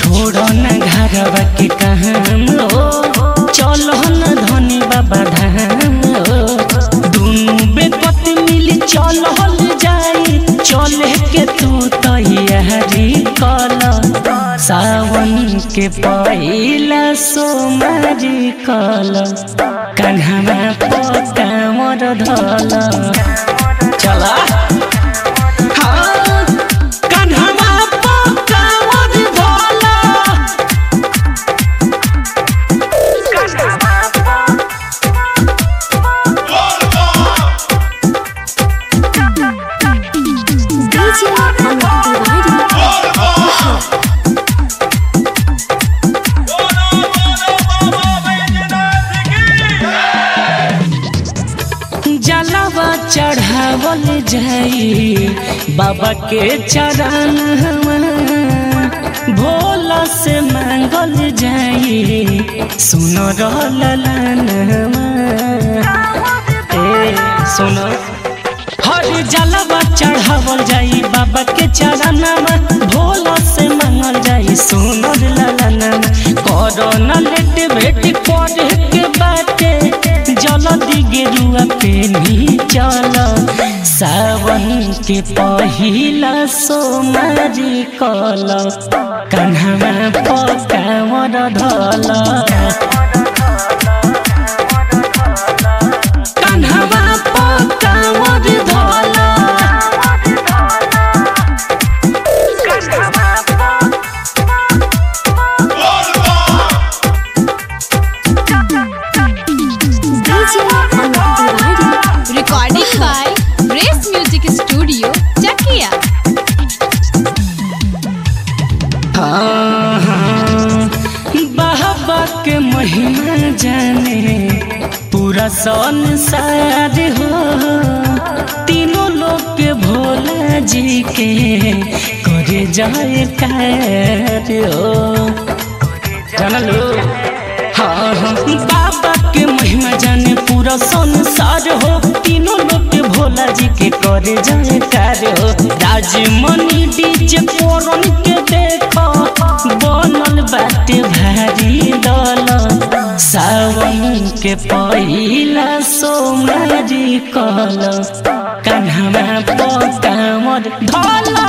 छोड़ो न घरवा के काम हो चलो न धनी बाबा धाम हो दुनु बेपत मिली चलल जाई चले के तू तैयारी कल सावन के पहिला सोमारी कल कन्हवा पकामर धल चला हाँ, कन्हवा पकामर धल DJ Amit Tiwari. जलवा चढ़ावल जाई बाबा के चरण भोला से मांगल जाई सुनो रहलन ए सुनो हर जलवा चढ़ावल जाई बाबा के चरण भोला से मांगल जाई सुनो ललन करो न लेट भेट करे के बाटे जल्दी गेरुआ पे नी चल सावन के पहिला सोमारी कल कन्हवा पकामर धल कन्हवा पकामर धल DJ Amit Tiwari. Recording by Grace Music Studio, Chakia. हाँ, हाँ, बाबा के महिमा जाने पूरा संसार हो तीनों लोग के भोला जी के करे जाए कार हो जानलो हाँ हाँ बाबा के महिमा जाने पूरा संसार हो तीनों लोग के भोला जी के करे जाए कार हो राजमणि डीजे पोरन के देखो बनल बाटे भारी दल सावन के पहिला सोमारी कल कन्हवा पकामर धल